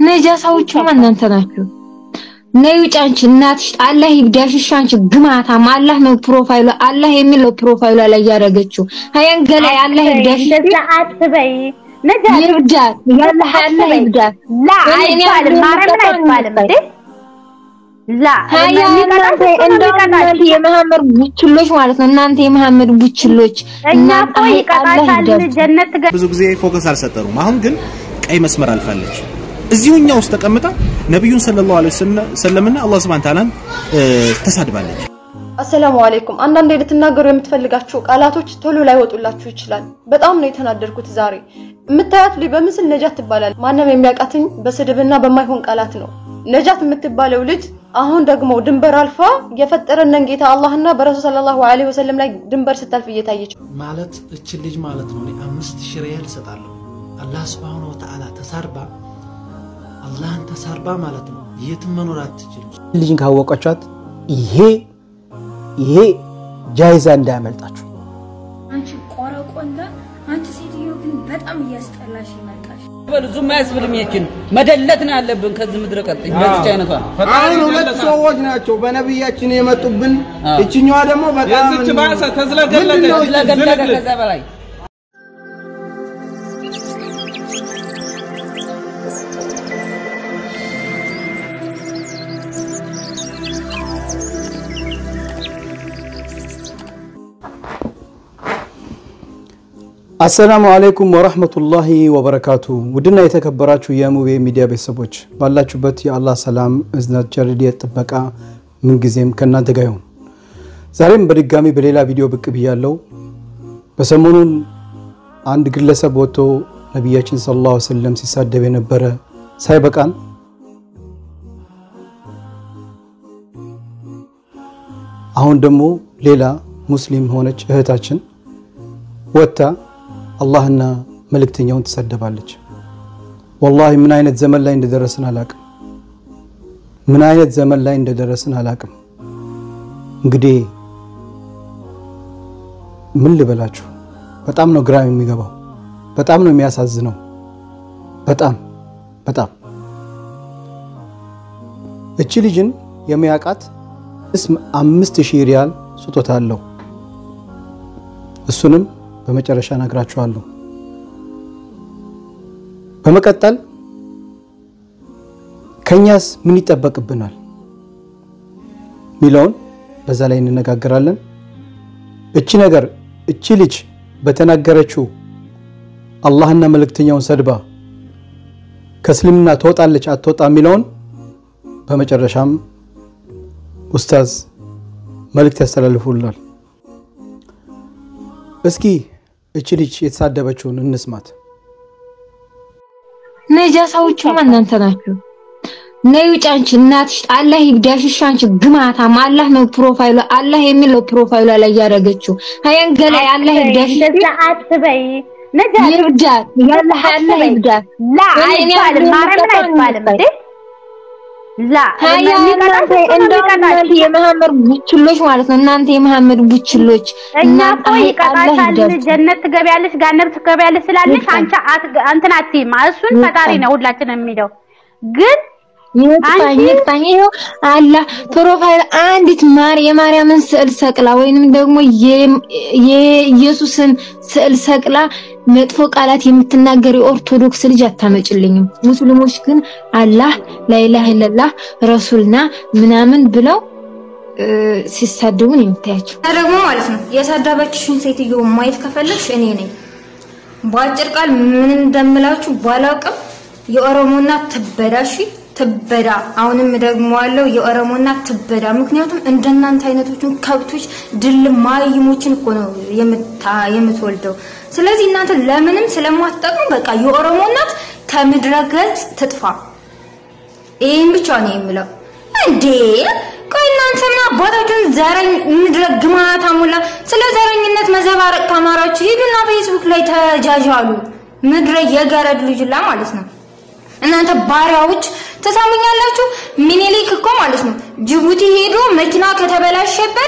ነጃሳዎቹማ እናንተ ናችሁ። ነይ ውጭ አንቺ እናትሽ አላህ ይብዳሽሽ። አንቺ ግማታም አላህ ነው ፕሮፋይሉ አላህ የሚለው ፕሮፋይሏ ላይ ያደረገችው ሀያን ገላይ አላህ ይብዳሽ እንደዛ አትበይ ነጃት ይብዳት ያላህ አላህ ይብዳት። ላ እኔ አይባልም እኔ ማርያምን አይባልም እንዴ ላ ሀያ የሚቀጣሽ እናንተ እሱ ነው እንደው የሚቀጣሽ። እናንተ የመሐመድ ቡችሎች ማለት ነው። እናንተ የመሐመድ ቡችሎች እኛ እናንተ እኮ አላህ ይቀጣሻል ይብዳት። ጀነት ትገ ብዙ ጊዜ ፎከስ አልሰጠሩም። አሁን ግን ቀይ መስመር አልፋለች። እዚሁ እኛ ውስጥ ተቀምጣ ነቢዩን ሰለላሁ ዐለይሂ ወሰለምና አላህ ሱብሓነሁ ወተዓላን ተሳድባለች። አሰላሙ አለይኩም። አንዳንዴ ልትናገሩ የምትፈልጋቸው ቃላቶች ቶሎ ላይወጡላችሁ ይችላል። በጣም ነው የተናደድኩት ዛሬ። የምታያት ልጅ በምስል ነጃት ትባላለች። ማንም የሚያውቃትኝ በስድብና በማይሆን ቃላት ነው። ነጃት የምትባለው ልጅ አሁን ደግሞ ድንበር አልፋ የፈጠረንን ጌታ አላህና በረሱል ሰለላሁ ዐለይሂ ወሰለም ላይ ድንበር ስታልፍ እየታየች ማለት እችን ልጅ ማለት ነው እኔ አምስት ሺህ ሪያል እሰጣለሁ። አላህ ስብሐነ ወተዓላ ተሳርባ አላህን ተሳርባ ማለት ነው የትም መኖር አትችልም። ልጅን ካወቃችኋት ይሄ ይሄ ጃይዛ እንዳያመልጣችሁ። አንቺ ቆረቆንዳ፣ አንቺ ሴትዮ ግን በጣም እያስጠላሽ ይመጣሽ። ብዙም አያስብልም። ይችን መደለት ነው ያለብን ከዚህ ምድረ ቀጥኝ በዚች አይነቷ አሁን ሁለት ሰዎች ናቸው በነቢያችን የመጡብን። እችኛዋ ደግሞ በጣም የዚች ባሰ ምንድን ነው እቺ ተዝለገለገ ከዛ በላይ አሰላሙ አለይኩም ወረህመቱላሂ ወበረካቱ። ውድና የተከበራችሁ የሙቤ ሚዲያ ቤተሰቦች ባላችሁበት የአላህ ሰላም፣ እዝነት፣ ቸርድየት፣ ጥበቃ ምንጊዜም ከእናንተ ጋር ይሁን። ዛሬም በድጋሚ በሌላ ቪዲዮ ብቅ ብያለው። በሰሞኑን አንድ ግለሰብ ወጥቶ ነቢያችን ሰለላሁ ዐለይሂ ወሰለም ሲሳደብ የነበረ ሳይበቃን አሁን ደግሞ ሌላ ሙስሊም ሆነች እህታችን ወጥታ አላህና መልእክተኛውን ትሰደባለች። ወላሂ ምን አይነት ዘመን ላይ እንደደረስን አላቅም። ምን አይነት ዘመን ላይ እንደደረስን አላቅም። እንግዲህ ምን ልበላችሁ፣ በጣም ነው ግራ የሚገባው፣ በጣም ነው የሚያሳዝነው። በጣም በጣም እቺ ልጅን የሚያውቃት እስም አምስት ሺህ ሪያል ስጦታ አለው። እሱንም በመጨረሻ ነግራችኋለሁ። በመቀጠል ከኛስ ምን ይጠበቅብናል ሚለውን በዛ ላይ እንነጋገራለን። እቺ ነገር እቺ ልጅ በተናገረችው አላህና መልእክተኛውን ሰድባ ከእስልምና ትወጣለች አትወጣ የሚለውን በመጨረሻም ኡስታዝ መልእክት ያስተላልፉላል። እስኪ እቺ ልጅ የተሳደበችውን እንስማት። ነጃሳዎቹማ እናንተ ናችሁ። ነይ ውጭ አንቺ እናትሽ አላህ ይብዳሽሽ። አንቺ ግማታም አላህ ነው ፕሮፋይሏ አላህ የሚለው ፕሮፋይሏ ላይ ያደረገችው ሀያን ገላይ አላህ ይብዳሽሽ። እንደዛ አትበይ ነጃት ይብዳት ያላህ አላህ ይብዳት። ላ እኔ አይባልም እኔ ማርያምን የምቀጣው አይባልም እንዴ ላ ሀያ የሚቀጣሽ እናንተ እሱ ነው እንደው የሚቀጣሽ። እናንተ የመሐመድ ቡችሎች ማለት ነው። እናንተ የመሐመድ ቡችሎች እኛ እናንተ እኮ አላህ ይቀጣሻል፣ ይብዳት። ጀነት ትገቢያለሽ፣ ጋነብ ትገቢያለሽ ስላለሽ ይብቃ። አንቺ አት- እንትን አትይም። እሱን ይብቃ። ፈጣሪ ነው ሁላችንም የሚለው ግን ይቅጣኝ አንቺ- ይቅጣኝ። ይኸው አላህ ፕሮፋይል አንዲት ማር የማርያምን ስዕል ሰቅላ ወይንም ደግሞ የ- የኢየሱስን ስዕል ሰቅላ መጥፎ ቃላት የምትናገር የኦርቶዶክስ ልጅ አታመጭልኝም። ሙስሊሞች ግን አላህ ላኢላሃ ኢለላህ ረሱልና ምናምን ብለው እ፣ ሲሳደቡን የምታያቸው እና ደግሞ ማለት ነው የሰደበችሽን ሴትዮ ማየት ከፈለግሽ እኔ ነኝ። በአጭር ቃል ምን እንደምላችሁ ባላውቅም የኦሮሞና ትበዳሽ ትበዳ። አሁንም ደግሞ ያለው የኦሮሞና ትበዳ። ምክንያቱም እንደናንተ አይነቶችን ከብቶች ድል ማይሞችን እኮ ነው የምታ- የምትወልደው። ስለዚህ እናንተ ለምንም ስለማትጠቅሙ በቃ የኦሮሞ እናት ከምድረ ገጽ ትጥፋ። ይህን ብቻ ነው የምለው። እንዴ ቆይ እናንተ ምን አባታችሁን ዘረኝ ምድረ ግማታ ሙላ ስለ ዘረኝነት መዘባረቅ ካማራችሁ ሂዱና ፌስቡክ ላይ ተጃጃሉ። ምድረ የገረድ ልጅላ ማለት ነው። እናንተ ባሪያዎች ተሳሙኛላችሁ። ሚኒሊክ እኮ ማለት ነው ጅቡቲ ሄዶ መኪና ከተበላሸበት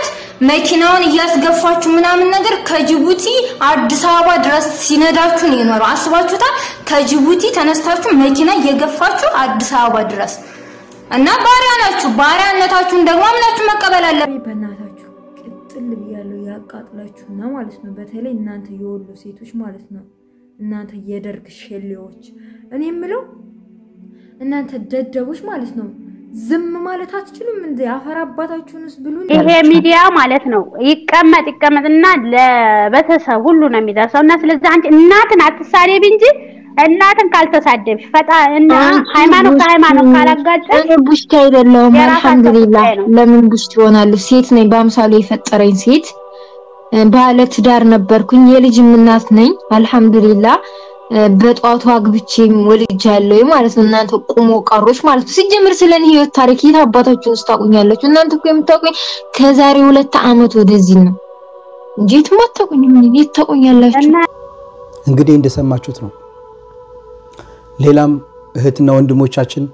መኪናውን እያስገፋችሁ ምናምን ነገር ከጅቡቲ አዲስ አበባ ድረስ ሲነዳችሁ ነው የኖረው። አስባችሁታል? ከጅቡቲ ተነስታችሁ መኪና እየገፋችሁ አዲስ አበባ ድረስ እና ባሪያ ናችሁ። ባሪያነታችሁን ደግሞ አምናችሁ መቀበል አለ። በእናታችሁ ቅጥል ብያለሁ ያቃጥላችሁና ማለት ነው። በተለይ እናንተ የወሎ ሴቶች ማለት ነው። እናንተ የደርግ ሸሌዎች፣ እኔ የምለው እናንተ ደደቦች ማለት ነው። ዝም ማለት አትችሉም እንዴ? አፈር አባታችሁንስ ብሉ። ይሄ ሚዲያ ማለት ነው ይቀመጥ ይቀመጥና ለቤተሰብ ሁሉ ነው የሚደርሰው እና ስለዚህ አንቺ እናትን አትሳደቢ እንጂ እናትን ካልተሳደብሽ ፈጣ እና ሃይማኖት ከሃይማኖት ካላጋጨሽ እኔ ቡሽቲ አይደለሁም። የራሳቸው አልሐምዱሊላህ ጉዳይ ነው። ለምን ቡሽቲ ይሆናሉ? ሴት ነኝ። በአምሳሉ የፈጠረኝ ሴት ባለ ትዳር ነበርኩኝ። የልጅም እናት ነኝ። አልሐምዱሊላህ በጧቱ አግብቼም ወልጃለሁ ማለት ነው። እናንተ ቁሞ ቀሮች ማለት ነው። ሲጀምር ስለኔ ህይወት ታሪክ የት አባታችሁን ስታቁኛላችሁ? እናንተ እኮ የምታውቁኝ ከዛሬ ሁለት ዓመት ወደዚህ ነው እንጂ የትም አታውቁኝም። እኔን የት ታውቁኛላችሁ? እንግዲህ እንደሰማችሁት ነው። ሌላም እህትና ወንድሞቻችን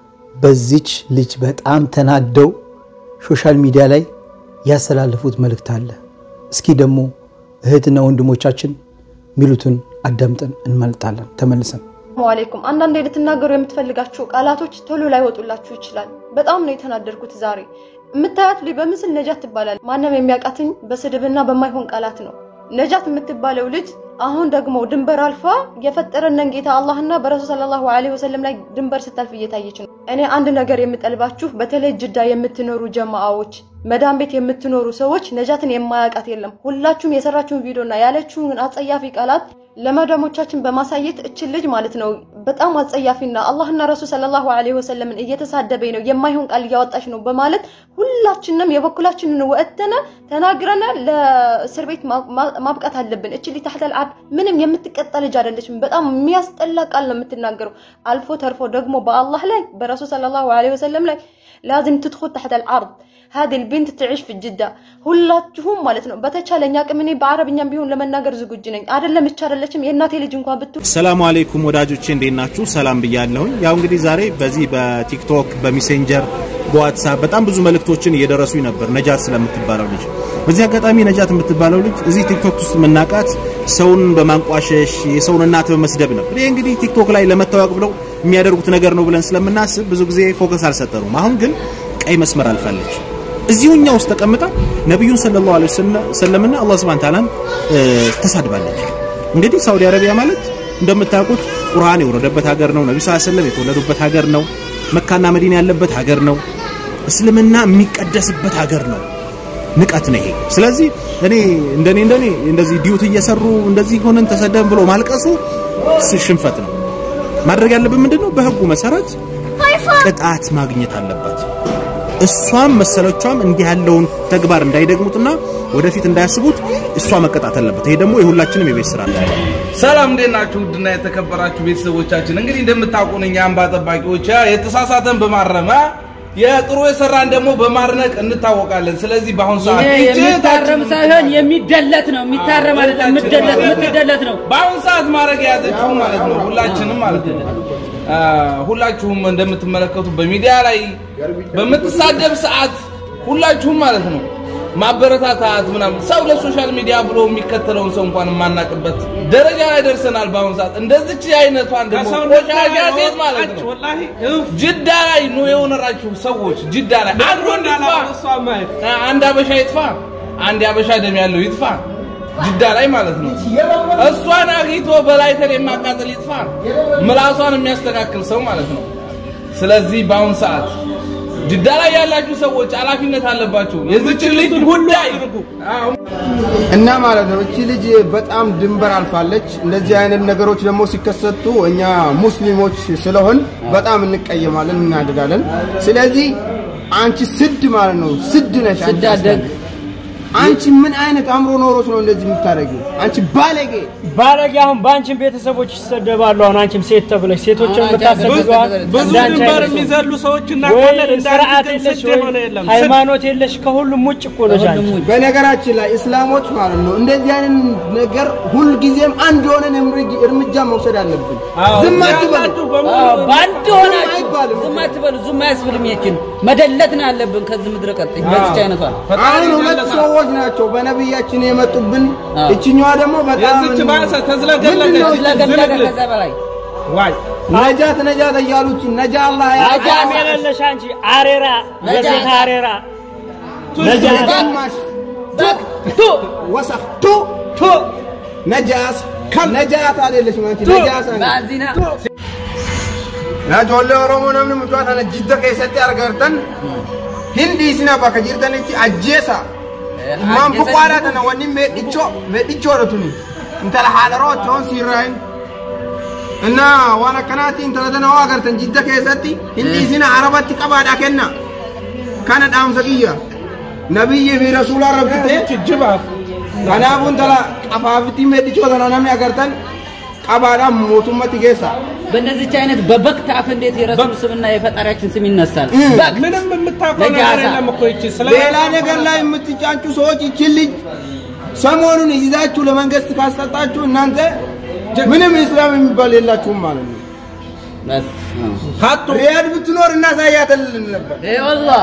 በዚች ልጅ በጣም ተናደው ሶሻል ሚዲያ ላይ ያስተላለፉት መልእክት አለ። እስኪ ደግሞ እህትና ወንድሞቻችን ሚሉትን አዳምጠን እንመልጣለን ተመልሰን ሰላሙ አለይኩም። አንዳንዴ ልትናገሩ የምትፈልጋችሁ ቃላቶች ቶሎ ላይወጡላችሁ ይችላል። በጣም ነው የተናደድኩት ዛሬ። የምታያት ልጅ በምስል ነጃት ትባላለች። ማንም የሚያውቃትኝ በስድብና በማይሆን ቃላት ነው። ነጃት የምትባለው ልጅ አሁን ደግሞ ድንበር አልፋ የፈጠረንን ጌታ አላህና በረሱል ሰለላሁ ዐለይሂ ወሰለም ላይ ድንበር ስታልፍ እየታየች ነው። እኔ አንድ ነገር የምጠልባችሁ በተለይ ጅዳ የምትኖሩ ጀማአዎች፣ መዳም ቤት የምትኖሩ ሰዎች ነጃትን የማያውቃት የለም። ሁላችሁም የሰራችሁን ቪዲዮና ያለችውን አጸያፊ ቃላት ለመዳሞቻችን በማሳየት እችን ልጅ ማለት ነው በጣም አጸያፊና አላህና ረሱል ሰለላሁ ዐለይሂ ወሰለምን እየተሳደበኝ ነው የማይሆን ቃል እያወጣች ነው በማለት ሁላችንም የበኩላችንን ወጥተን ተናግረን ለእስር ቤት ማብቃት አለብን። እች ልጅ ታህተል አርድ ምንም የምትቀጣ ልጅ አይደለችም። በጣም የሚያስጠላ ቃል ነው የምትናገረው። አልፎ ተርፎ ደግሞ በአላህ ላይ በረሱል ሰለላሁ ዐለይሂ ወሰለም ላይ ላዝም ትድኹል ታሕተል አርድ هذه البنت تعيش في جدة ሁላችሁም ማለት ነው በተቻለኝ አቅም እኔ በአረብኛም ቢሆን ለመናገር ዝግጁ ነኝ። አይደለም ብቻ አይደለችም የእናቴ ልጅ እንኳን ብትሆን ሰላሙ አለይኩም ወዳጆቼ እንዴት ናችሁ? ሰላም ብያለሁኝ። ያው እንግዲህ ዛሬ በዚህ በቲክቶክ በሜሴንጀር በዋትሳፕ በጣም ብዙ መልእክቶችን እየደረሱኝ ነበር ነጃት ስለምትባለው ልጅ። በዚህ አጋጣሚ ነጃት የምትባለው ልጅ እዚህ ቲክቶክ ውስጥ የምናውቃት ሰውን በማንቋሸሽ የሰውን እናት በመስደብ ነበር። ይሄ እንግዲህ ቲክቶክ ላይ ለመታወቅ ብለው የሚያደርጉት ነገር ነው ብለን ስለምናስብ ብዙ ጊዜ ፎከስ አልሰጠኑም። አሁን ግን ቀይ መስመር አልፋለች። እዚሁኛ ውስጥ ተቀምጣ ነብዩን ሰለላሁ ዐለይሂ ወሰለምና አላህ ሱብሓነሁ ወተዓላን ተሳድባለች። እንግዲህ ሳውዲ አረቢያ ማለት እንደምታውቁት ቁርአን የወረደበት ሀገር ነው። ነብዩ ሰለላሁ ዐለይሂ ወሰለም የተወለዱበት ሀገር ነው። መካና መዲና ያለበት ሀገር ነው። እስልምና የሚቀደስበት ሀገር ነው። ንቀት ነው ይሄ። ስለዚህ እኔ እንደኔ እንደኔ እንደዚህ ዲዩት እየሰሩ እንደዚህ ሆነን ተሰደን ብሎ ማልቀሱ ሽንፈት ነው። ማድረግ ያለብን ምንድነው? በህጉ መሰረት ቅጣት ማግኘት አለባት። እሷም መሰሎቿም እንዲህ ያለውን ተግባር እንዳይደግሙትና ወደፊት እንዳያስቡት እሷ መቀጣት አለበት። ይሄ ደግሞ የሁላችንም የቤት ስራ ነው። ሰላም እንዴት ናችሁ? ውድና የተከበራችሁ ቤተሰቦቻችን እንግዲህ እንደምታውቁን እኛ አምባ ጠባቂዎች የተሳሳተን በማረም የጥሩ የሰራን ደግሞ በማድነቅ እንታወቃለን። ስለዚህ በአሁኑ ሰዓት ይሄ የሚታረም ሳይሆን የሚደለት ነው። የሚታረም ማለት የምትደለት የምትደለት ነው። በአሁኑ ሰዓት ማድረግ የያዘችው ማለት ነው ሁላችንም ማለት ነው ሁላችሁም እንደምትመለከቱ በሚዲያ ላይ በምትሳደብ ሰዓት ሁላችሁም ማለት ነው ማበረታታት ምናምን ሰው ለሶሻል ሚዲያ ብሎ የሚከተለውን ሰው እንኳን የማናቅበት ደረጃ ላይ ደርሰናል። በአሁኑ ሰዓት እንደዚች አይነቷን ደግሞ ቆሻሻ ሴት ማለት ነው ጅዳ ላይ ነው የሆነራችሁ ሰዎች ጅዳ ላይ አንድ ወንድ ይጥፋ፣ አንድ አበሻ ይጥፋ፣ አንድ አበሻ ደም ያለው ይጥፋ ጅዳ ላይ ማለት ነው። እሷን አግኝቶ በላይተር የማቃጠል ይጥፋ፣ ምላሷን የሚያስተካክል ሰው ማለት ነው። ስለዚህ በአሁን ሰዓት ጅዳ ላይ ያላችሁ ሰዎች ኃላፊነት አለባችሁ። የዚች ልጅ ጉዳይ እና ማለት ነው እቺ ልጅ በጣም ድንበር አልፋለች። እንደዚህ አይነት ነገሮች ደግሞ ሲከሰቱ እኛ ሙስሊሞች ስለሆን በጣም እንቀየማለን፣ እናደዳለን። ስለዚህ አንቺ ስድ ማለት ነው ስድ ነሽ። ስድ አደግ አንቺ ምን አይነት አእምሮ ኖሮች ነው እንደዚህ የምታደርጊው? አንቺ ባለጌ ባለጌ። አሁን በአንቺም ቤተሰቦች ይሰደባሉ። አሁን አንቺም ሴት ተብለሽ ሴቶችን የምታሰድበዋል። ብዙ ድንበር የሚዘሉ ሰዎች እናውቃለን። ስርዓት የለሽ ወይ ሃይማኖት የለሽ፣ ከሁሉም ውጭ እኮ ነሽ አንቺ። በነገራችን ላይ እስላሞች ማለት ነው እንደዚህ አይነት ነገር ሁልጊዜም አንድ ሆነን እርምጃ መውሰድ አለብን። ዝም አትበሉ። በአንድ ሆናችሁ ዝም አትበሉ። ዝም አያስብልም። ይችን መደለት ነው ያለብን ከዚህ ምድረ ቀጥይ በዚች አይነቷ አሁን ሁለት ሰዎች ሰዎች ናቸው በነቢያችን የመጡብን። እችኛዋ ደግሞ በጣም የዚች ባሰ ተዝለገለገ ምንድን ነው እቺ ተዝለገለገ ዝልግልግ? ከዛ በላይ ዋይ ነጃት ነጃት እያሉች ነጃ አላህ ያ ነጃም የሌለሽ አንቺ አሬራ የሴት አሬራ ነጃት ግማሽ ቱ ወሰኽ ቱ ቱ ነጃስ ነጃት አይደለሽም አንቺ ነጃስ ባዚና yaa ijoollee oromoo namni mucaa kana jidda keessatti argartan hin dhiisina bakka jirtanitti ajjeesa maan buqqaadhaa tana wanni meedhichoo meedhichoodha tuni intala haadharoo toon siirraayin እና waan akkanaatti intala tana hoo agartan jidda keessatti hin dhiisina arabatti qabaadhaa kenna kana dhaamsa kiyya nabiyyii fi rasuulaa rabsite ጅጅባፍ kanaafuu intala qafaafitti meedhichoo tana namni agartan qabaadhaan mootummatti geessa በእንደዚች አይነት በበግ ታፍ እንዴት የረሱል ስምና የፈጣሪያችን ስም ይነሳል? በግ ምንም የምታውቀው ነገር ነጃሳ የለም እኮ ይቺ ስለ ሌላ ነገር ላይ የምትጫጩ ሰዎች ይችን ልጅ ሰሞኑን ይዛችሁ ለመንግስት ካስጠጣችሁ እናንተ ምንም እስላም የሚባል የላችሁም ማለት ነው። በስ ሀጡ ሪያድ ብትኖር እናሳያተልን ነበር። ወላሂ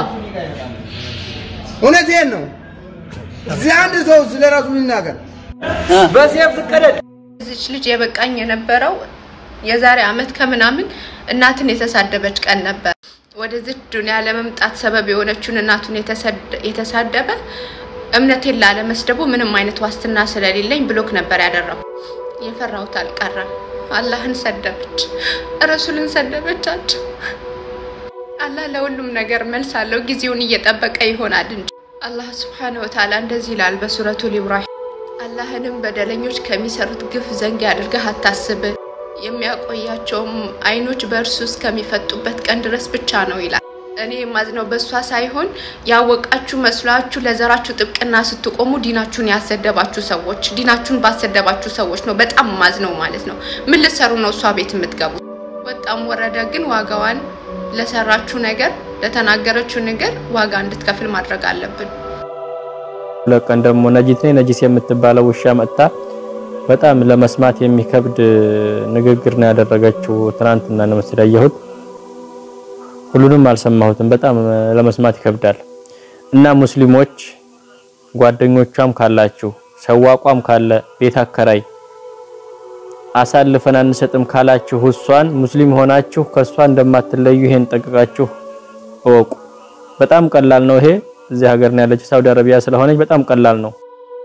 እውነቴን ነው። እዚህ አንድ ሰው ስለ ራሱ ይናገር። በሴፍ ትቀደድ እዚች ልጅ የበቃኝ የነበረው የዛሬ አመት ከምናምን እናትን የተሳደበች ቀን ነበር። ወደዚች ዱንያ ለመምጣት ሰበብ የሆነችውን እናቱን የተሰደ- የተሳደበ እምነቴን ላለመስደቡ ምንም አይነት ዋስትና ስለሌለኝ ብሎክ ነበር ያደረኩ። የፈራሁት አልቀረም። አላህን ሰደበች፣ ረሱልን ሰደበቻቸው። አላህ ለሁሉም ነገር መልስ አለው። ጊዜውን እየጠበቀ ይሆናል እንጂ አላህ ስብሓነሁ ወተዓላ እንደዚህ ይላል በሱረቱል ኢብራሂም አላህንም በደለኞች ከሚሰሩት ግፍ ዘንግ አድርገህ አታስብ፣ የሚያቆያቸውም አይኖች በእርሱ እስከሚፈጡበት ቀን ድረስ ብቻ ነው ይላል። እኔ የማዝነው በእሷ ሳይሆን ያወቃችሁ መስሏችሁ ለዘራችሁ ጥብቅና ስትቆሙ ዲናችሁን ያሰደባችሁ ሰዎች፣ ዲናችሁን ባሰደባችሁ ሰዎች ነው በጣም ማዝነው ማለት ነው። ምን ልትሰሩ ነው እሷ ቤት የምትገቡት? ወጣም ወረደ ግን ዋጋዋን ለሰራችሁ ነገር ለተናገረችው ነገር ዋጋ እንድትከፍል ማድረግ አለብን። ሁለት ቀን ደግሞ ነጂት ነኝ ነጂስ የምትባለው ውሻ መጥታ በጣም ለመስማት የሚከብድ ንግግር ነው ያደረገችው። ትናንትና ነው መሰለኝ ያየሁት። ሁሉንም አልሰማሁትም። በጣም ለመስማት ይከብዳል። እና ሙስሊሞች ጓደኞቿም ካላችሁ ሰዋቋም ካለ ቤት አከራይ አሳልፈን አንሰጥም ካላችሁ እሷን ሙስሊም ሆናችሁ ከሷ እንደማትለዩ ይሄን ጠቅቃችሁ እወቁ። በጣም ቀላል ነው ይሄ። እዚህ ሀገር ነው ያለችው፣ ሳውዲ አረቢያ ስለሆነች በጣም ቀላል ነው።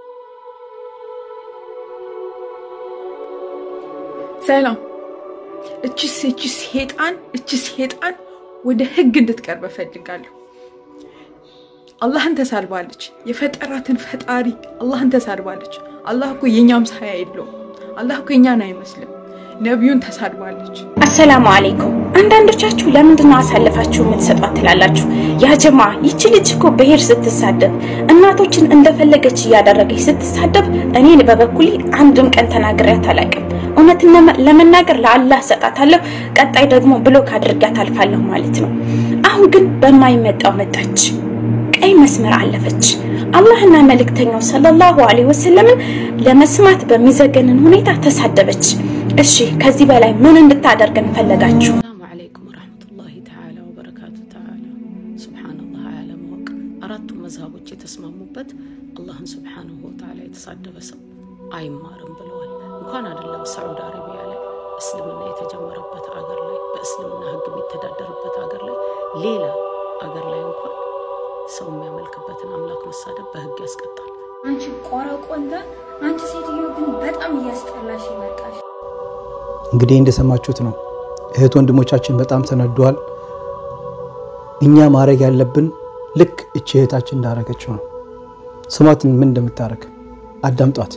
ሰላም። እቺ እቺ ሴጣን እቺ ሴጣን ወደ ህግ እንድትቀርብ እፈልጋለሁ። አላህን ተሳድባለች። የፈጠራትን ፈጣሪ አላህን ተሳድባለች። አላህ እኮ የኛም ሳያ የለውም። አላህ እኮ የኛን አይመስልም። ነቢዩን ተሳድባለች። አሰላሙ አለይኩም። አንዳንዶቻችሁ ለምንድን ነው አሳልፋችሁ የምትሰጧት ትላላችሁ። ያ ጀማ ይቺ ልጅ እኮ ብሄር ስትሳደብ እናቶችን እንደፈለገች እያደረገች ስትሳደብ እኔን በበኩሌ አንድም ቀን ተናግሬያት አላውቅም። እውነትን ለመናገር ለአላህ ሰጣታለሁ፣ ቀጣይ ደግሞ ብሎክ አድርጋት አልፋለሁ ማለት ነው። አሁን ግን በማይመጣው መጣች፣ ቀይ መስመር አለፈች። አላህና መልእክተኛው ሰለላሁ ዐለይሂ ወሰለምን ለመስማት በሚዘገንን ሁኔታ ተሳደበች። እሺ ከዚህ በላይ ምን እንድታደርገን ፈለጋችሁ? ሰላሙ አለይኩም ወራህመቱላሂ ተዓላ ወበረካቱ ተዓላ ሱብሓነላህ አለማወቅ አራቱ መዝሀቦች የተስማሙበት አላህን ሱብሓነሁ ወተዓላ የተሳደበ ሰው አይማርም ብለዋል። እንኳን አይደለም ሳዑዲ አረቢያ ላይ እስልምና የተጀመረበት አገር ላይ በእስልምና ሕግ የሚተዳደርበት አገር ላይ ሌላ አገር ላይ እንኳን ሰው የሚያመልክበትን አምላክ መሳደብ በሕግ ያስቀጣል። አንቺ ቆረቆንዳ፣ አንቺ ሴትዮ ግን በጣም እያስጠላሽ ይመጣሽ። እንግዲህ እንደሰማችሁት ነው። እህት ወንድሞቻችን በጣም ተነደዋል። እኛ ማድረግ ያለብን ልክ እቺ እህታችን እንዳደረገችው ነው። ስሟትን ምን እንደምታደርግ አዳምጧት።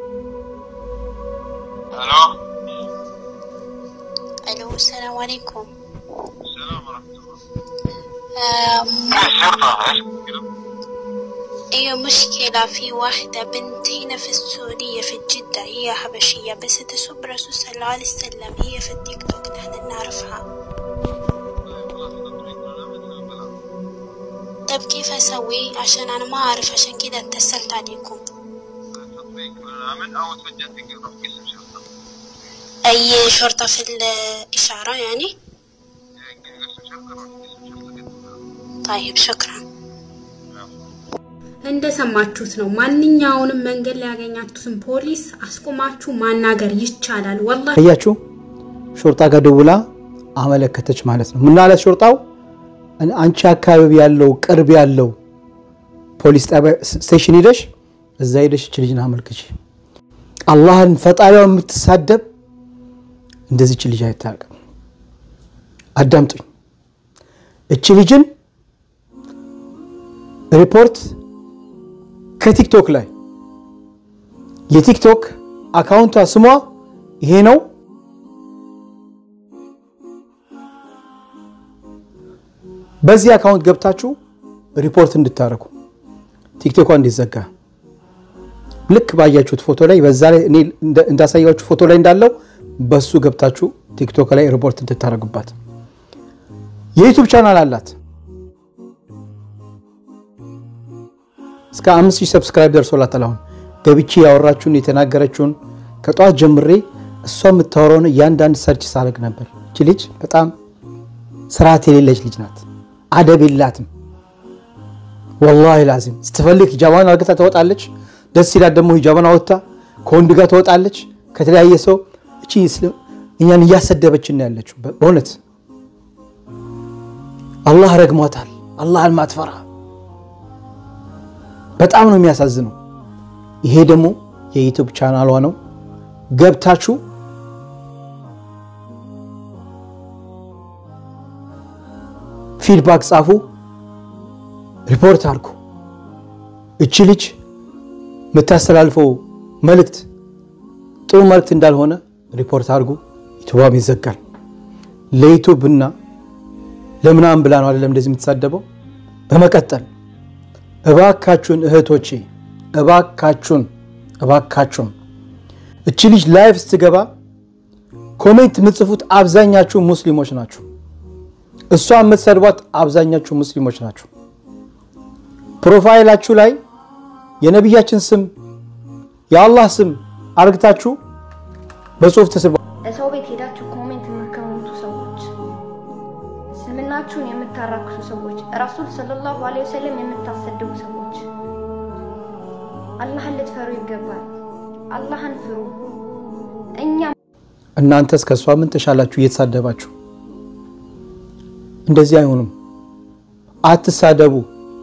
الو السلام عليكم ايوه مشكلة في واحدة بنت هنا في السعودية في جدة هي حبشية بس تسب رسول صلى الله عليه وسلم هي في التيك توك نحن نعرفها طيب كيف اسوي عشان انا ما اعرف عشان كده اتصلت عليكم اي شرطة في الاشارة يعني طيب شكرا እንደሰማችሁት ነው። ማንኛውንም መንገድ ላይ ያገኛችሁትን ፖሊስ አስቆማችሁ ማናገር ይቻላል። ወላሂ አያችሁ፣ ሾርጣ ጋር ደውላ አመለከተች ማለት ነው። ምን አለት ሾርጣው? አንቺ አካባቢ ያለው ቅርብ ያለው ፖሊስ ጣቢያ ስቴሽን ሂደሽ እዛ ሂደሽ እች ልጅን አመልክች። አላህን ፈጣሪዋን የምትሳደብ እንደዚህ እች ልጅ አይታወቅም። አዳምጡኝ። እች ልጅን ሪፖርት ከቲክቶክ ላይ የቲክቶክ አካውንቷ ስሟ ይሄ ነው። በዚህ አካውንት ገብታችሁ ሪፖርት እንድታደርጉ ቲክቶኳ እንዲዘጋ ልክ ባያችሁት ፎቶ ላይ በዛ ላይ እኔ እንዳሳያችሁ ፎቶ ላይ እንዳለው በሱ ገብታችሁ ቲክቶክ ላይ ሪፖርት እንድታደርጉባት። የዩቱብ ቻናል አላት። እስከ አምስት ሺህ ሰብስክራይብ ደርሶላታል። አሁን ገብቼ ያወራችሁን የተናገረችውን ከጠዋት ጀምሬ እሷ የምታወራውን እያንዳንድ ሰርች ሳደርግ ነበር። እቺ ልጅ በጣም ስርዓት የሌለች ልጅ ናት። አደብ የላትም። ወላሂ ላዚም ስትፈልግ ሂጃባን አርግታ ትወጣለች። ደስ ይላት ደግሞ ሂጃባን አወጥታ ከወንድ ጋር ትወጣለች። ከተለያየ ሰው እቺ እኛን እያሰደበችን ነው ያለችው። በእውነት አላህ ረግሟታል። አላህን ማትፈራ በጣም ነው የሚያሳዝነው። ይሄ ደግሞ የዩቱብ ቻናሏ ነው። ገብታችሁ ፊድባክ ጻፉ፣ ሪፖርት አድርጉ። እቺ ልጅ የምታስተላልፈው መልእክት ጥሩ መልእክት እንዳልሆነ ሪፖርት አድርጉ። ዩቱባም ይዘጋል። ለዩቱብና ለምናምን ብላ ነው አይደለም እንደዚህ የምትሳደበው። በመቀጠል እባካችሁን እህቶቼ፣ እባካችሁን እባካችሁን እቺ ልጅ ላይቭ ስትገባ ኮሜንት የምትጽፉት አብዛኛችሁ ሙስሊሞች ናችሁ። እሷ የምትሰድቧት አብዛኛችሁ ሙስሊሞች ናችሁ። ፕሮፋይላችሁ ላይ የነቢያችን ስም የአላህ ስም አርግታችሁ በጽሁፍ ተስባ ሰው ቤት ሄዳችሁ ኮሜንት የምትከውቱ ሰዎች፣ እስልምናችሁን የምታራክሱ ሰዎች፣ ረሱል ሰለላሁ ዐለይሂ ወሰለም የምታሰድቡ ሰዎች አላህን ልትፈሩ ይገባል። አላህን ፍሩ። እኛ እናንተስ ከእሷ ምን ተሻላችሁ? እየተሳደባችሁ እንደዚህ አይሆንም። አትሳደቡ።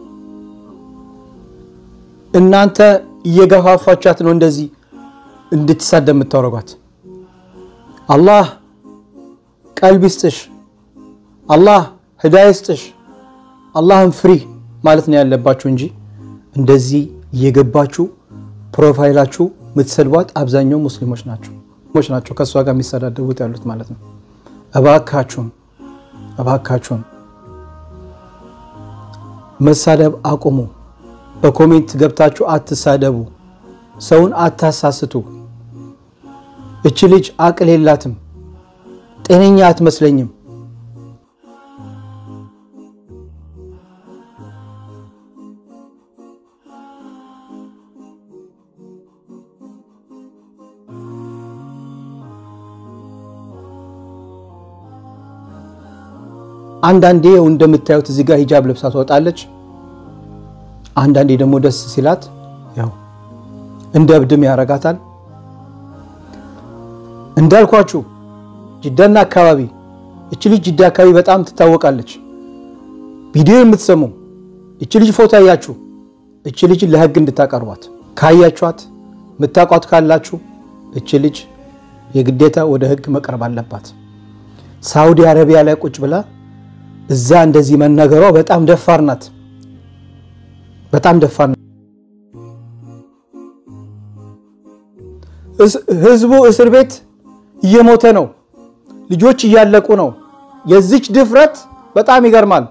እናንተ እየገፋፋቻት ነው እንደዚህ እንድትሳደብ የምታወረጓት። አላህ ቀልብ ይስጥሽ፣ አላህ ህዳያ ይስጥሽ፣ አላህን ፍሪ ማለት ነው ያለባችሁ እንጂ እንደዚህ እየገባችሁ ፕሮፋይላችሁ የምትሰድቧት አብዛኛው ሙስሊሞች ናቸው ሙስሊሞች ናቸው ከእሷ ጋር የሚሰዳደቡት ያሉት ማለት ነው። እባካችሁን እባካችሁን መሳደብ አቁሙ። በኮሜንት ገብታችሁ አትሳደቡ። ሰውን አታሳስቱ። እች ልጅ አቅል የላትም፣ ጤነኛ አትመስለኝም። አንዳንዴ ያው እንደምታዩት እዚህ ጋር ሂጃብ ለብሳ ትወጣለች። አንዳንዴ ደግሞ ደስ ሲላት ያው እንደ እብድም ያረጋታል። እንዳልኳችሁ ጅዳና አካባቢ እች ልጅ ጅዳ አካባቢ በጣም ትታወቃለች። ቪዲዮ የምትሰሙ እች ልጅ ፎቶ ያያችሁ እች ልጅ ለህግ እንድታቀርቧት ካያችኋት ምታቋት ካላችሁ እች ልጅ የግዴታ ወደ ህግ መቅረብ አለባት። ሳውዲ አረቢያ ላይ ቁጭ ብላ እዛ እንደዚህ መነገሯ በጣም ደፋር ናት። በጣም ደፋር ናት። ህዝቡ እስር ቤት እየሞተ ነው። ልጆች እያለቁ ነው። የዚች ድፍረት በጣም ይገርማል።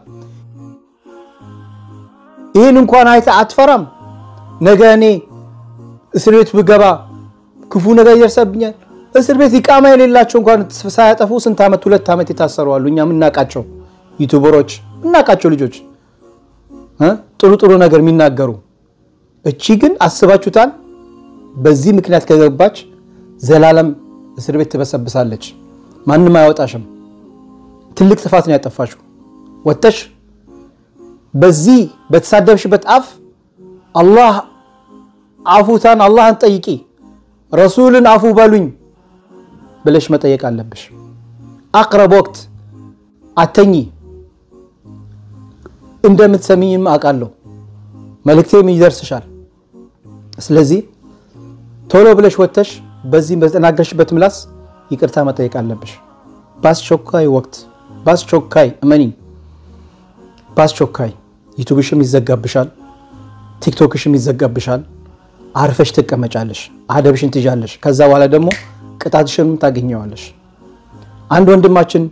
ይህን እንኳን አይተ አትፈራም። ነገ እኔ እስር ቤት ብገባ ክፉ ነገር ይደርሰብኛል። እስር ቤት ኢቃማ የሌላቸው እንኳን ሳያጠፉ ስንት ዓመት ሁለት ዓመት የታሰሩ አሉ። እኛ የምናውቃቸው ዩቱበሮች የምናውቃቸው ልጆች ጥሩ ጥሩ ነገር የሚናገሩ። እቺ ግን አስባችሁታል? በዚህ ምክንያት ከገባች ዘላለም እስር ቤት ትበሰብሳለች። ማንም አያወጣሽም። ትልቅ ጥፋት ነው ያጠፋሽው። ወጥተሽ በዚህ በተሳደብሽበት አፍ አላህ አፉታን አላህን ጠይቂ፣ ረሱልን አፉ በሉኝ ብለሽ መጠየቅ አለብሽ። አቅረብ ወቅት አተኚ። እንደምትሰሚኝም አውቃለሁ፣ መልእክቴም ይደርስሻል። ስለዚህ ቶሎ ብለሽ ወጥተሽ በዚህ በተናገርሽበት ምላስ ይቅርታ መጠየቅ አለብሽ። በአስቸኳይ ወቅት በአስቸኳይ እመኒ፣ በአስቸኳይ ዩቱብሽም ይዘጋብሻል፣ ቲክቶክሽም ይዘጋብሻል። አርፈሽ ትቀመጫለሽ፣ አደብሽን ትይዣለሽ። ከዛ በኋላ ደግሞ ቅጣትሽንም ታገኘዋለሽ። አንድ ወንድማችን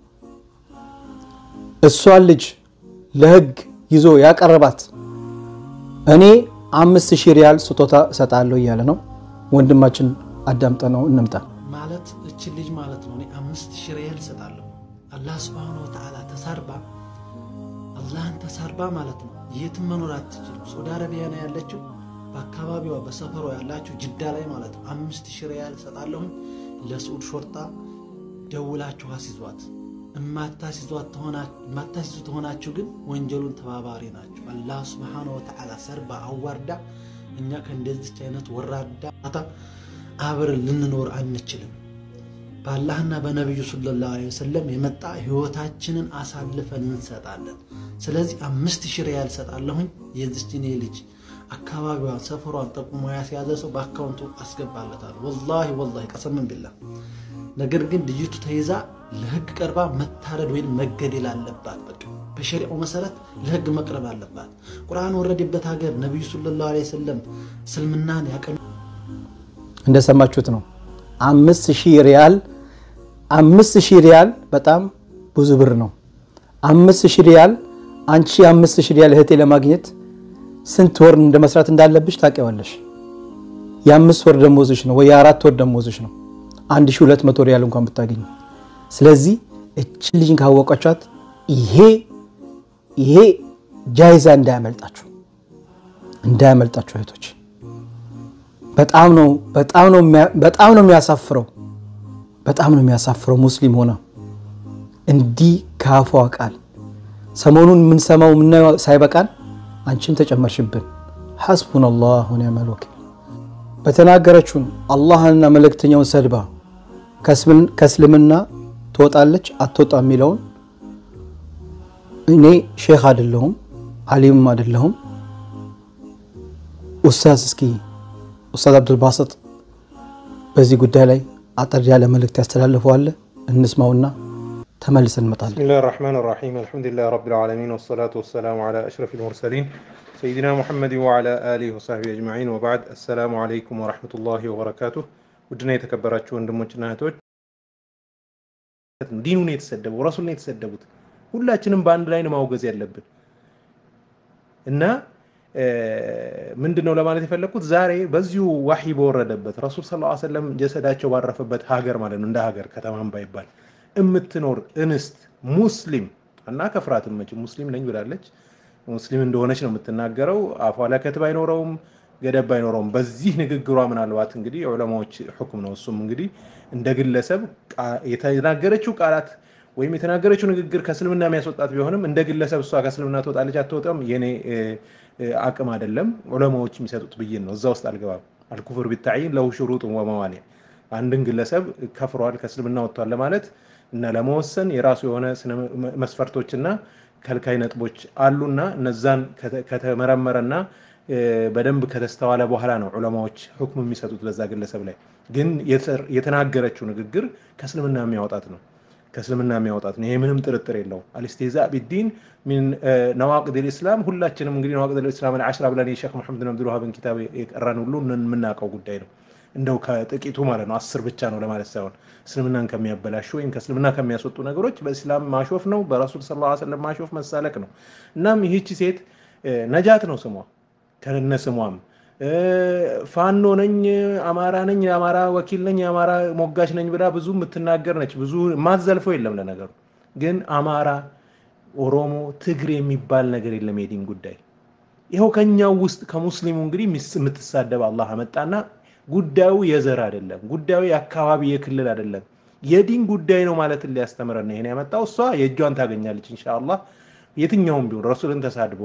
እሷን ልጅ ለህግ ይዞ ያቀረባት እኔ አምስት ሺህ ሪያል ስጦታ እሰጣለሁ እያለ ነው። ወንድማችን አዳምጠ ነው እንምጣ። ማለት እችን ልጅ ማለት ነው እኔ አምስት ሺህ ሪያል እሰጣለሁ። አላህ ስብሐነ ወተዓላ ተሳርባ አላህን ተሳርባ ማለት ነው የትም መኖር አትችልም። ሳውዲ አረቢያ ነው ያለችው። በአካባቢዋ በሰፈሯ ያላችሁ ጅዳ ላይ ማለት ነው አምስት ሺህ ሪያል እሰጣለሁኝ። ለስዑድ ሾርጣ ደውላችሁ አስይዟት። የማታስይዙ ተሆናችሁ ግን ወንጀሉን ተባባሪ ናቸው። አላህ ስብሐነ ወተዓላ ሰርባ አዋርዳ እኛ ከእንደዚች አይነት ወራዳ አብረን ልንኖር አንችልም። በአላህና በነቢዩ ሰለላሁ ዐለይሂ ወሰለም የመጣ ህይወታችንን አሳልፈን እንሰጣለን። ስለዚህ አምስት ሺህ ሪያል እሰጣለሁኝ። የዚች እኔ ልጅ አካባቢዋን ሰፈሯን ጠቁሞ ያስያዘ ሰው በአካውንቱ አስገባለታለሁ። ወላሂ ወላሂ ቀሰምን ቢላ። ነገር ግን ልጅቱ ተይዛ ለህግ ቀርባ መታረድ ወይም መገደል አለባት። በቃ በሸሪዓው መሰረት ለህግ መቅረብ አለባት። ቁርአን ወረደበት ሀገር ነቢዩ ሰለላሁ ዐለይሂ ወሰለም እስልምናን ያቀኑ እንደሰማችሁት ነው። አምስት ሺህ ሪያል አምስት ሺህ ሪያል በጣም ብዙ ብር ነው። አምስት ሺህ ሪያል አንቺ አምስት ሺህ ሪያል እህቴ ለማግኘት ስንት ወር እንደ መስራት እንዳለብሽ ታውቂዋለሽ። የአምስት ወር ደሞዝሽ ነው ወይ የአራት ወር ደሞዝሽ ነው። አንድ ሺህ ሁለት መቶ ሪያል እንኳን ብታገኝ። ስለዚህ እችን ልጅን ካወቋቻት ይሄ ይሄ ጃይዛ እንዳያመልጣችሁ እንዳያመልጣችሁ እህቶች። በጣም ነው በጣም ነው በጣም ነው የሚያሳፍረው በጣም ነው የሚያሳፍረው ሙስሊም ሆነ እንዲህ ካፏ ቃል ሰሞኑን የምንሰማው የምናየው ሳይበቃን አንቺም ተጨመርሽብን። ሐስቡን አላህ ወኒዕመል ወኪል። በተናገረችውን አላህንና መልእክተኛውን ሰድባ ከእስልምና ትወጣለች አትወጣ የሚለውን እኔ ሼክ አይደለሁም አሊምም አይደለሁም። ኡስታዝ እስኪ ኡስታዝ አብዱልባሰጥ በዚህ ጉዳይ ላይ አጠር ያለ መልእክት ያስተላልፈዋል። እንስማውና ተመልሰን እንመጣለን። بسم الله الرحمن الرحيم الحمد لله رب العالمين والصلاة والسلام على أشرف المرسلين سيدنا محمد وعلى آله وصحبه أجمعين وبعد السلام عليكم ورحمة الله وبركاته ودنا የተከበራችሁ ወንድሞችና እህቶች ዲኑን የተሰደቡ ረሱልን የተሰደቡት ሁላችንም በአንድ ላይ ነው ማውገዝ ያለብን እና ምንድን ነው ለማለት የፈለግኩት ዛሬ በዚሁ ዋሂ በወረደበት ረሱል ስ ሰለም ጀሰዳቸው ባረፈበት ሀገር ማለት ነው እንደ ሀገር ከተማም ባይባል የምትኖር እንስት ሙስሊም እና ከፍራትም መች ሙስሊም ነኝ ብላለች። ሙስሊም እንደሆነች ነው የምትናገረው። አፏ ላይ ከትብ አይኖረውም፣ ገደብ አይኖረውም። በዚህ ንግግሯ ምናልባት እንግዲህ የዑለማዎች ሁክም ነው። እሱም እንግዲህ እንደ ግለሰብ የተናገረችው ቃላት ወይም የተናገረችው ንግግር ከእስልምና የሚያስወጣት ቢሆንም እንደ ግለሰብ እሷ ከእስልምና ትወጣለች አትወጣም የኔ አቅም አይደለም። ዑለማዎች የሚሰጡት ብይን ነው። እዛ ውስጥ አልገባም። አልኩፍር ቢታይን ለሁ ሽሩጥ ወመዋኒዕ አንድን ግለሰብ ከፍሯል ከእስልምና ወጥቷል ለማለት እና ለመወሰን የራሱ የሆነ መስፈርቶችና ከልካይ ነጥቦች አሉና እነዛን ከተመረመረና በደንብ ከተስተዋለ በኋላ ነው ዑለማዎች ሁክም የሚሰጡት በዛ ግለሰብ ላይ። ግን የተናገረችው ንግግር ከእስልምና የሚያወጣት ነው ከእስልምና የሚያወጣት ነው። ይሄ ምንም ጥርጥር የለው። አልስቴዛ ቢዲን ሚን ነዋቅድ ልእስላም ሁላችንም እንግዲህ ነዋቅድ ልእስላም አልዓሽራ ብለን የሼክ መሐመድ ብን አብዱልዋሃብን ኪታብ የቀራን ሁሉ የምናውቀው ጉዳይ ነው። እንደው ከጥቂቱ ማለት ነው አስር ብቻ ነው ለማለት ሳይሆን እስልምናን ከሚያበላሹ ወይም ከእስልምና ከሚያስወጡ ነገሮች በእስላም ማሾፍ ነው፣ በረሱል ስ ላ ስለም ማሾፍ መሳለቅ ነው። እናም ይህቺ ሴት ነጃት ነው ስሟ ከነ ስሟም ፋኖ ነኝ፣ አማራ ነኝ፣ የአማራ ወኪል ነኝ፣ የአማራ ሞጋች ነኝ ብላ ብዙ የምትናገር ነች። ብዙ ማትዘልፈው የለም ለነገሩ። ግን አማራ፣ ኦሮሞ፣ ትግሬ የሚባል ነገር የለም የዲን ጉዳይ። ይኸው ከኛው ውስጥ ከሙስሊሙ እንግዲህ የምትሳደብ አላህ አመጣና ጉዳዩ የዘር አይደለም፣ ጉዳዩ የአካባቢ የክልል አይደለም፣ የዲን ጉዳይ ነው ማለትን ሊያስተምረን ነው ይሄን ያመጣው። እሷ የእጇን ታገኛለች ኢንሻአላህ። የትኛውም ቢሆን ረሱልን ተሳድቦ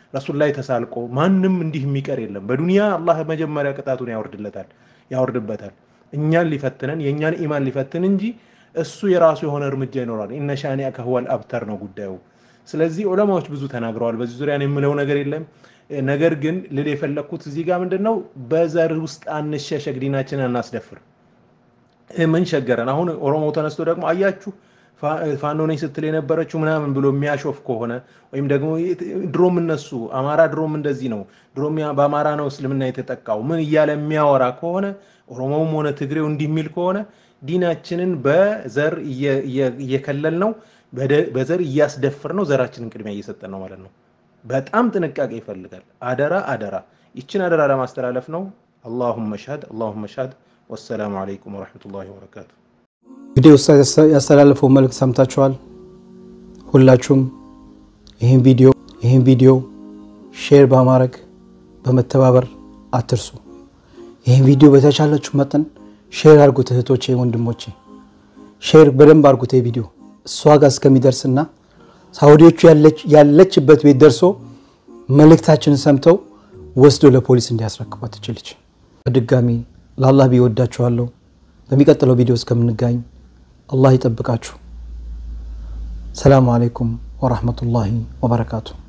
ረሱል ላይ ተሳልቆ ማንም እንዲህ የሚቀር የለም። በዱንያ አላህ መጀመሪያ ቅጣቱን ያወርድለታል ያወርድበታል። እኛን ሊፈትነን የእኛን ኢማን ሊፈትን እንጂ እሱ የራሱ የሆነ እርምጃ ይኖራል። ኢነ ሻኒአከ ሁወል አብተር ነው ጉዳዩ። ስለዚህ ዑለማዎች ብዙ ተናግረዋል። በዚህ ዙሪያ እኔ የምለው ነገር የለም። ነገር ግን ልል የፈለግኩት እዚህ ጋር ምንድን ነው፣ በዘር ውስጥ አንሸሸግ፣ ዲናችንን አናስደፍር። ምን ሸገረን? አሁን ኦሮሞ ተነስቶ ደግሞ አያችሁ ፋኖ ነኝ ስትል የነበረችው ምናምን ብሎ የሚያሾፍ ከሆነ ወይም ደግሞ ድሮም እነሱ አማራ ድሮም እንደዚህ ነው ድሮም በአማራ ነው እስልምና የተጠቃው ምን እያለ የሚያወራ ከሆነ ኦሮሞውም ሆነ ትግሬው እንዲህ የሚል ከሆነ ዲናችንን በዘር እየከለል ነው፣ በዘር እያስደፍር ነው፣ ዘራችንን ቅድሚያ እየሰጠን ነው ማለት ነው። በጣም ጥንቃቄ ይፈልጋል። አደራ አደራ፣ ይችን አደራ ለማስተላለፍ ነው። አላሁመ ሻድ አላሁመ ሻድ። ወሰላሙ አለይኩም ወረሕመቱላሂ ወበረካቱ። እንግዲህ ኡስታዝ ያስተላለፈው መልእክት ሰምታችኋል። ሁላችሁም ይህን ቪዲዮ ይህን ቪዲዮ ሼር በማድረግ በመተባበር አትርሱ። ይህን ቪዲዮ በተቻላችሁ መጠን ሼር አድርጉት እህቶቼ፣ ወንድሞቼ ሼር በደንብ አድርጉት። ቪዲዮ እሷ ጋር እስከሚደርስና ሳውዲዎቹ ያለችበት ቤት ደርሶ መልእክታችንን ሰምተው ወስዶ ለፖሊስ እንዲያስረክቧት ትችልች። በድጋሚ ለአላህ ቢወዳችኋለሁ። በሚቀጥለው ቪዲዮ እስከምንጋኝ አላህ ይጠብቃችሁ። ሰላሙ አለይኩም ወራህመቱላሂ ወበረካቱ።